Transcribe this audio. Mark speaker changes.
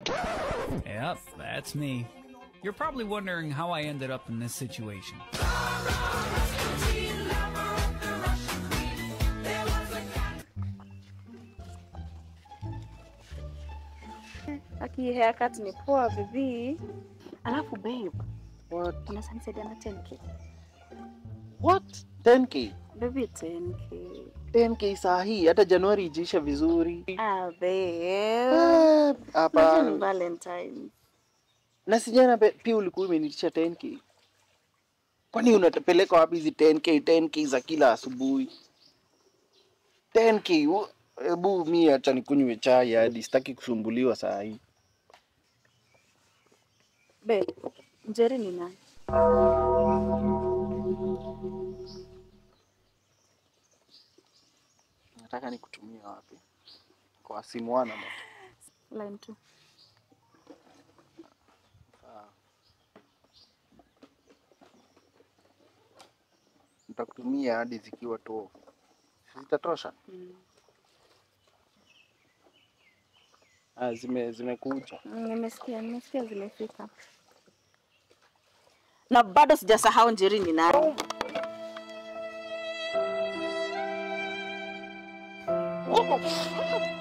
Speaker 1: Yep, that's me. You're probably wondering how I ended up in this situation.
Speaker 2: Aki haircut ni poa vivi.
Speaker 3: Alafu babe,
Speaker 2: What? Unaweza nisaidia na 10k?
Speaker 3: what? 10k?
Speaker 2: Baby 10k.
Speaker 3: 10k saa hii hata Januari ijiisha vizuri.
Speaker 2: Ah, babe.
Speaker 3: Ah,
Speaker 2: Unajua ni
Speaker 3: Hapa
Speaker 2: Valentine.
Speaker 3: na sijana pe- pia ulikuwa umenitisha 10k. Kwani unatapeleka wapi hizi 10k 10k za kila asubuhi? 10k u- hebu mi acha nikunywe chai hadi sitaki kusumbuliwa saa hii.
Speaker 2: Babe, Njeri ni nani?
Speaker 3: Nataka nikutumia wapi? Kwa simu wana ama?
Speaker 2: Line 2.
Speaker 3: Nitakutumia hadi zikiwa tu zitatosha.
Speaker 2: Mm.
Speaker 3: Ah, zime zimekuja.
Speaker 2: Mm, Nimesikia, nimesikia zimefika. Na bado sijasahau Njeri ni nani.
Speaker 3: Oh.